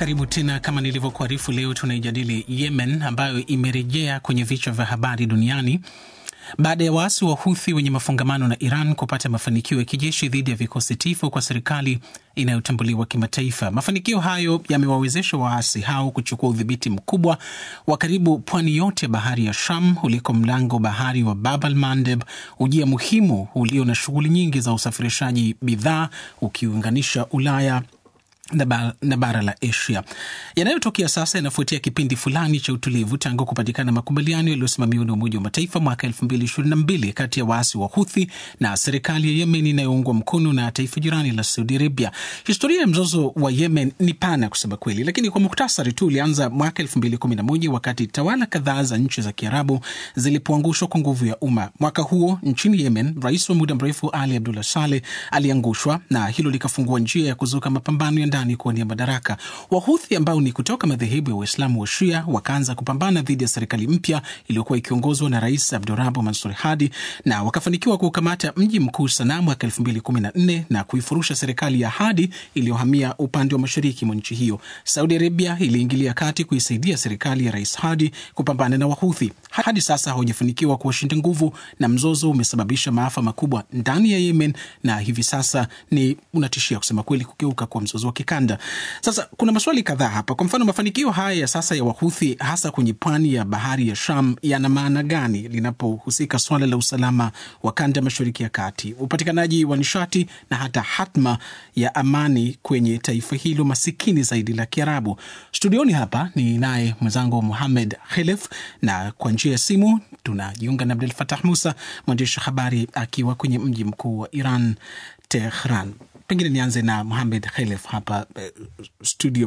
Karibu tena. Kama nilivyokuarifu, leo tunaijadili Yemen ambayo imerejea kwenye vichwa vya habari duniani baada ya waasi wa Huthi wenye mafungamano na Iran kupata mafanikio ya kijeshi dhidi ya vikosi tifu kwa serikali inayotambuliwa kimataifa. Mafanikio hayo yamewawezesha waasi hao kuchukua udhibiti mkubwa wa karibu pwani yote ya bahari ya Sham uliko mlango bahari wa Bab al Mandeb, ujia muhimu ulio na shughuli nyingi za usafirishaji bidhaa ukiunganisha Ulaya na bara la Asia. Yanayotokea sasa yanafuatia kipindi fulani cha utulivu tangu kupatikana makubaliano yaliyosimamiwa na Umoja wa Mataifa mwaka elfu mbili ishirini na mbili kati ya waasi wa Huthi na serikali ya Yemen inayoungwa mkono na taifa jirani la Saudi Arabia. Historia ya mzozo wa Yemen ni pana kusema kweli, lakini kwa muktasari tu ulianza mwaka elfu mbili kumi na moja wakati tawala kadhaa za nchi za Kiarabu zilipoangushwa kwa nguvu ya umma. Mwaka huo nchini Yemen, rais wa muda mrefu Ali Abdullah Saleh aliangushwa na hilo likafungua njia ya kuzuka mapambano ya ndani kuwania madaraka. Wahuthi ambao ni kutoka madhehebu ya Waislamu wa Shia wakaanza kupambana dhidi ya serikali mpya iliyokuwa ikiongozwa na Rais Abdurabu Mansur Hadi na wakafanikiwa kukamata mji mkuu Sanaa mwaka elfu mbili kumi na nne na kuifurusha serikali ya Hadi iliyohamia upande wa mashariki mwa nchi hiyo. Saudi Arabia iliingilia kati kuisaidia serikali ya Rais Hadi kupambana na Wahuthi. Hadi sasa hawajafanikiwa kuwashinda nguvu, na mzozo umesababisha maafa makubwa ndani ya Yemen na hivi sasa ni unatishia kusema kweli kugeuka kwa mzozo wa kikanda. Sasa kuna maswali kadhaa hapa. Kwa mfano, mafanikio haya ya sasa ya Wahuthi hasa kwenye pwani ya bahari ya Sham yana maana gani linapohusika swala la usalama wa kanda ya mashariki ya kati, upatikanaji wa nishati na hata hatma ya amani kwenye taifa hilo masikini zaidi la Kiarabu? Studioni hapa ni naye mwenzangu Muhamed Khelef, na kwa njia ya simu tunajiunga na Abdul Fatah Musa, mwandishi wa habari akiwa kwenye mji mkuu wa Iran, Tehran. Pengine nianze na Muhamed Khelef hapa uh, studio.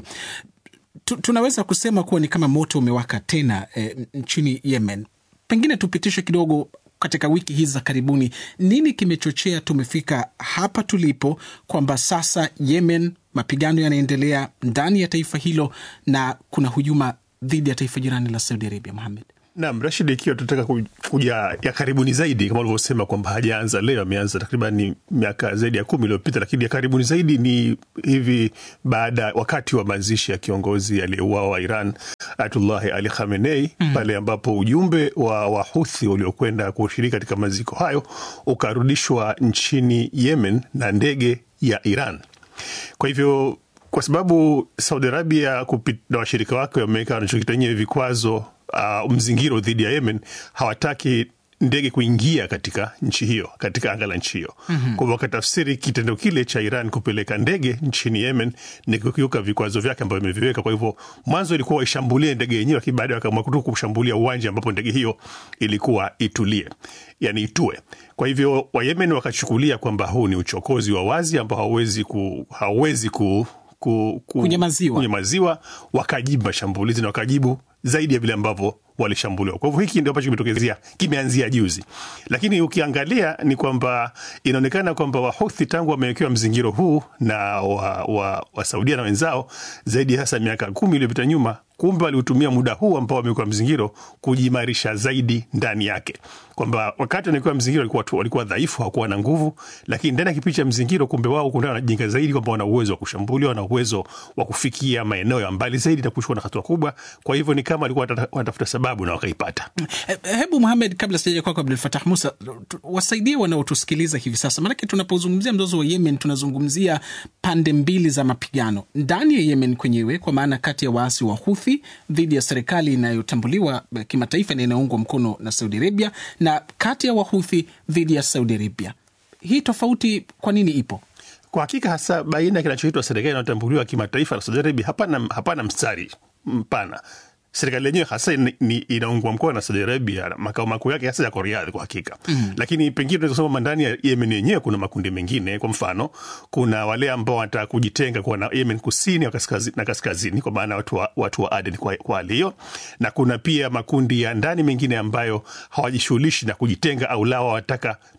Tu, tunaweza kusema kuwa ni kama moto umewaka tena eh, nchini Yemen. Pengine tupitishe kidogo katika wiki hizi za karibuni, nini kimechochea tumefika hapa tulipo, kwamba sasa Yemen mapigano yanaendelea ndani ya taifa hilo na kuna hujuma dhidi ya taifa jirani la Saudi Arabia. Muhamed. Naam, Rashid, ikiwa tunataka kuja ya karibuni zaidi, kama ulivyosema kwamba hajaanza leo, ameanza takriban miaka zaidi ya kumi iliyopita, lakini ya karibuni zaidi ni hivi baada, wakati wa mazishi ya kiongozi aliyeuawa wa Iran Ayatullahi Ali Khamenei mm, pale ambapo ujumbe wa Wahuthi uliokwenda kushiriki katika maziko hayo ukarudishwa nchini Yemen na ndege ya Iran. Kwa hivyo kwa sababu Saudi Arabia na washirika wake wameweka wanachokita wenyewe vikwazo Uh, mzingiro dhidi ya Yemen, hawataki ndege kuingia katika nchi hiyo, katika anga la nchi hiyo mm -hmm. Kwa wakatafsiri kitendo kile cha Iran kupeleka ndege nchini Yemen ni kukiuka vikwazo vyake ambavyo imeviweka. Kwa hivyo mwanzo ilikuwa waishambulie ndege yenyewe, lakini baadaye wakaamua tu kushambulia uwanja ambapo ndege hiyo ilikuwa itulie, yani itue. Kwa hivyo Wayemen wakachukulia kwamba huu ni uchokozi wa wazi ambao hauwezi ku, hauwezi ku, ku, ku, kunyamaziwa, kunyamaziwa. Wakajibu mashambulizi na wakajibu zaidi ya vile ambavyo walishambuliwa. Kwa hivyo hiki ndio ambacho kimetokezea, kimeanzia juzi, lakini ukiangalia ni kwamba inaonekana kwamba Wahuthi tangu wamewekewa mzingiro huu na wa, wa, wa Saudia na wenzao zaidi ya sasa miaka kumi iliyopita nyuma, kumbe waliutumia muda huu ambao wamewekewa mzingiro kujiimarisha zaidi ndani yake, kwamba wakati wanawekewa mzingiro walikuwa, walikuwa dhaifu, hawakuwa na nguvu, lakini ndani ya kipindi cha mzingiro, kumbe wao kuna wanajenga zaidi kwamba wana uwezo wa kushambulia, wana uwezo wa kufikia maeneo ya mbali zaidi na kuchukua na hatua kubwa. Kwa hivyo ni kama walikuwa wanatafuta sababu na wakaipata. Hebu Muhamed, kabla sijaja kwako Abdul Fatah Musa, wasaidie wanaotusikiliza hivi sasa, maanake tunapozungumzia mzozo wa Yemen tunazungumzia pande mbili za mapigano ndani ya Yemen kwenyewe, kwa maana kati ya waasi wa Huthi dhidi ya serikali inayotambuliwa kimataifa na inayoungwa mkono na Saudi Arabia, na kati ya Wahuthi dhidi ya Saudi Arabia. Hii tofauti kwa nini ipo? Kwa hakika hasa baina ya kinachoitwa serikali inayotambuliwa kimataifa na Saudi Arabia, hapana, hapana mstari mpana serikali yenyewe hasa inaungwa mkono na Saudi Arabia, makao makuu yake hasa yako Riyadh kwa hakika mm. Lakini pengine tunaweza kusema ndani ya Yemen yenyewe kuna makundi mengine. Kwa mfano, kuna wale ambao wanataka kujitenga kwa na Yemen kusini na kaskazini, kwa maana watu wa, watu wa Aden kwa, kwa hali hiyo, na kuna pia makundi ya ndani mengine ambayo hawajishughulishi na kujitenga au lao wanataka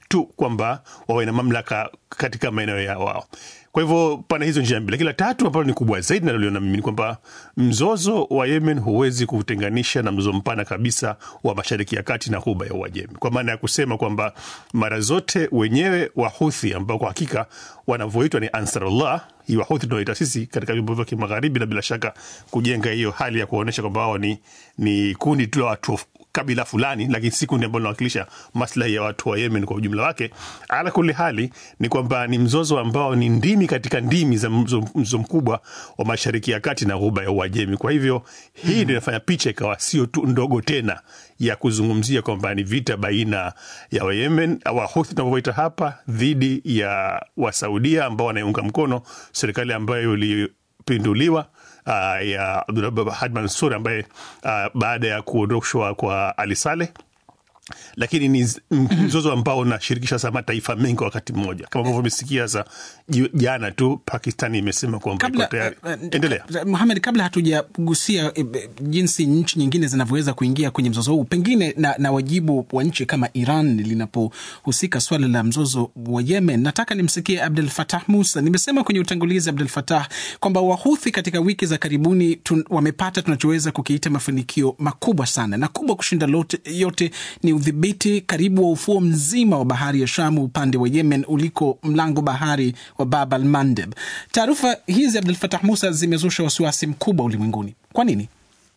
tu kwamba wawe na mamlaka katika maeneo ya wao. Kwa hivyo pana hizo njia mbili, lakini la tatu ambalo ni kubwa zaidi naloliona mimi ni kwamba mzozo wa Yemen huwezi kutenganisha na mzozo mpana kabisa wa Mashariki ya Kati na Ghuba ya Uajemi, kwa maana ya kusema kwamba mara zote wenyewe Wahuthi ambao kwa hakika wanavyoitwa ni Ansarullah, hii Wahuthi tunaoita sisi katika vyombo vya kimagharibi, na bila shaka kujenga hiyo hali ya kuonyesha kwamba wao ni, ni kundi tu la watu kabila fulani, lakini si kundi ambalo linawakilisha maslahi ya watu wa Yemen kwa ujumla wake. Ala kuli hali ni kwamba ni mzozo ambao ni ndimi katika ndimi za mzozo mkubwa wa Mashariki ya Kati na Ghuba ya Uajemi. Kwa hivyo hii ndio hmm, inafanya picha ikawa sio tu ndogo tena ya kuzungumzia kwamba ni vita baina ya Wayemen Wahuthi tunavyoita hapa dhidi ya Wasaudia ambao wanaiunga mkono serikali ambayo ilipinduliwa Uh, ya Abdulrahman Hadi Mansur ambaye uh, baada ya kuondoshwa kwa Ali Saleh lakini ni mzozo ambao unashirikisha sa mataifa mengi wakati mmoja, kama ambavyo umesikia sa jana tu Pakistani imesema kwamba iko tayari. Endelea Muhamed, kabla hatujagusia e, jinsi nchi nyingine zinavyoweza kuingia kwenye mzozo huu, pengine na, na wajibu wa nchi kama Iran linapohusika swala la mzozo wa Yemen, nataka nimsikie Abdul Fatah Musa. Nimesema kwenye utangulizi, Abdul Fatah, kwamba Wahuthi katika wiki za karibuni tun, wamepata tunachoweza kukiita mafanikio makubwa sana na kubwa kushinda lote, yote ni udhibiti karibu wa ufuo mzima wa bahari ya Shamu upande wa Yemen uliko mlango bahari wa Bab al Mandeb. Taarifa hizi Abdul Fatah Musa zimezusha wasiwasi mkubwa ulimwenguni. Kwa nini?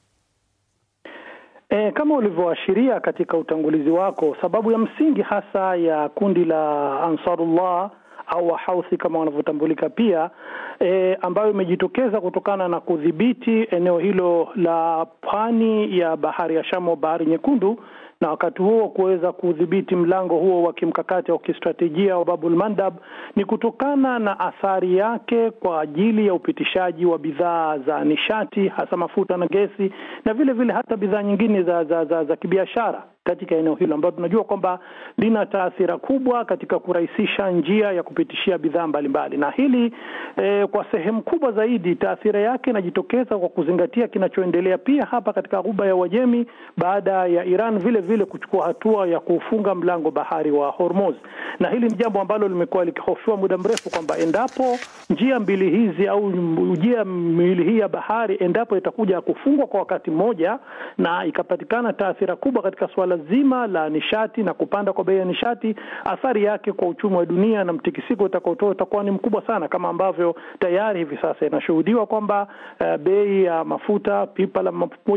E, kama ulivyoashiria katika utangulizi wako, sababu ya msingi hasa ya kundi la Ansarullah au Wahauthi kama wanavyotambulika pia e, ambayo imejitokeza kutokana na kudhibiti eneo hilo la pwani ya bahari ya Shamu, bahari nyekundu na wakati huo kuweza kudhibiti mlango huo wa kimkakati au kistratejia wa Babul Mandab ni kutokana na athari yake kwa ajili ya upitishaji wa bidhaa za nishati hasa mafuta na gesi na vile vile hata bidhaa nyingine za, za, za, za kibiashara katika eneo hilo ambalo tunajua kwamba lina taathira kubwa katika kurahisisha njia ya kupitishia bidhaa mbalimbali, na hili eh, kwa sehemu kubwa zaidi taathira yake inajitokeza kwa kuzingatia kinachoendelea pia hapa katika Ghuba ya Uajemi baada ya Iran vile vile kuchukua hatua ya kufunga mlango bahari wa Hormuz, na hili ni jambo ambalo limekuwa likihofiwa muda mrefu kwamba endapo njia mbili hizi au njia miwili hii ya bahari endapo itakuja kufungwa kwa wakati mmoja na ikapatikana taathira kubwa katika suala zima la nishati na kupanda kwa bei ya nishati, athari yake kwa uchumi wa dunia na mtikisiko utakaotoa utakuwa ni mkubwa sana, kama ambavyo tayari hivi sasa inashuhudiwa kwamba uh, bei ya mafuta pipa la